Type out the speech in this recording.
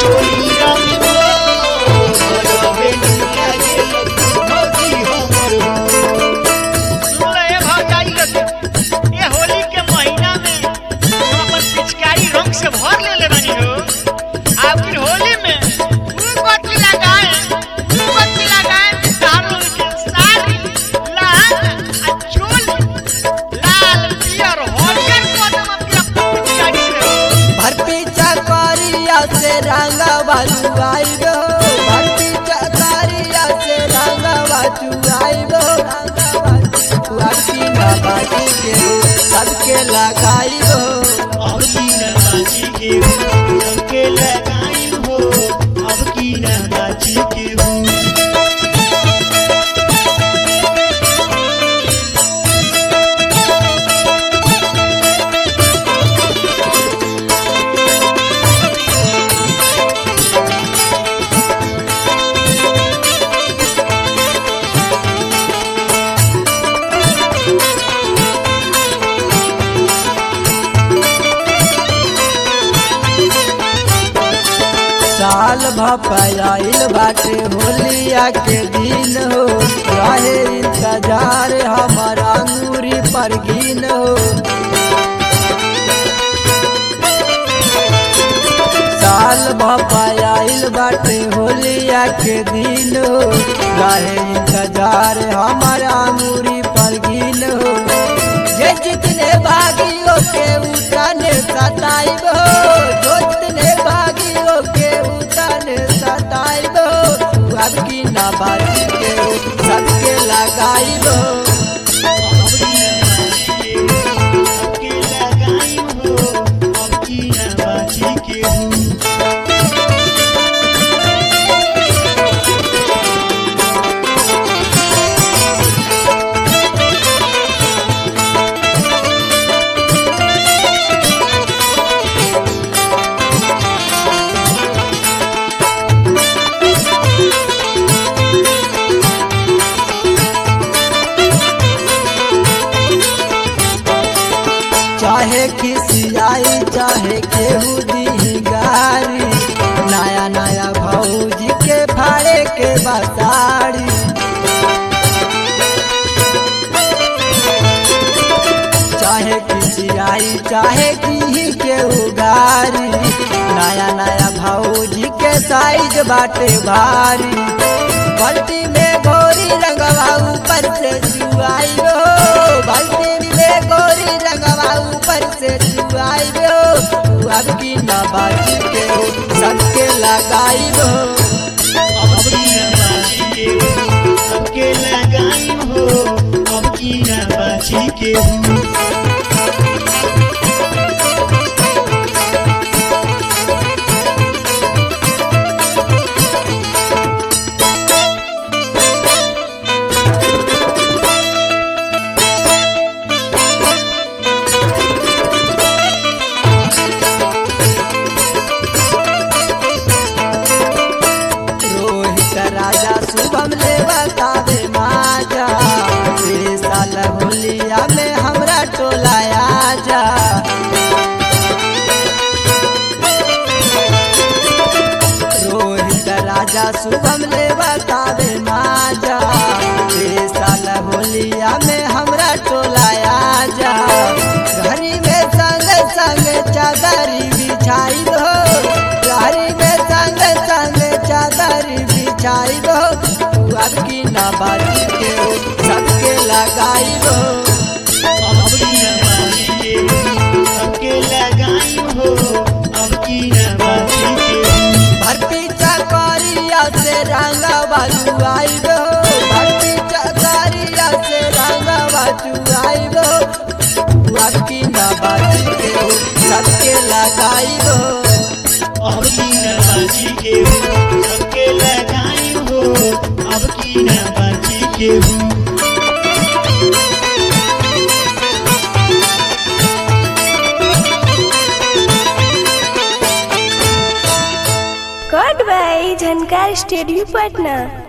होली रंग हो गजबे नीला गेल भौजी हमर हो सुन रहे भौजाई लोग ये होली के महीना में हम अपन पिचकारी रंग से भर लेले बानी हो अब फिर होली में फूल बत्ती लगाए फूल बत्ती लगाए तार लोग के साड़ी लाल आ चोली लाल पियर हरियर कदम अपनी अपन पिचकारी से हो भरती चकरिया से रंगवा चुआई गो भरती चकरिया से रंगवा चुआई गो भरती न बाटी के सबके लगाई गो अब की न बाची के हो सबके लगाई हो अब की न बाची के हो साल भपाइल बाटे होलिया के दिन हो रहे इंतजार हमर अंगूरी पर गिन हो साल भपाइल बाटे होलिया के दिन हो रहे इंतजार हमर अंगूरी पर गिन हो जे जितने भागियों के उठाने सताइब हो जो जितने भागियों के उठाने सताइब हो अब की ना बाजी के हो सबके लगाइब हो अब की न बाची के हो सबके लगाई हो अब की न बाची के हो चाहे खिसियाई चाहे केहू दी गारी नया नया भौजी के फाड़े के बताड़ी चाहे खिसियाई चाहे की केहू गारी नया नया भौजी के साइज बाटे भारी बाल्टी में गोरी रंगवा ऊपर से जुआई हो बाल्टी में गोरी रंगवा ऊपर से जुआई हो अब की ना बाजी के हो सबके लगाई हो अब की न बाची के हो सबके लगाई हो अब की न बाची के हो रोहित राजा शुभम ले बतावे माजा ए साल होलिया में हमरा टोला आजा रोहित राजा शुभम ले बतावे माजा ए साल होलिया में हमरा टोला आजा घरी में संग संग चादरी बिछाई हो घरी में संग संग चादरी बिछाई हो अब की ना बाजी के हो सबके लगाई हो अब की न बाची के हो सबके लगाई हो अब की न बाची के हो भर्ती चकरिया से रंगवा चुआई हो भर्ती चकरिया से रंगवा चुआई हो अब की ना बाजी के हो सबके लगाई हो अब की न बाची के हो सबके लगाई हो अब की न बाची के हो कट बाई झनकार स्टूडियो पटना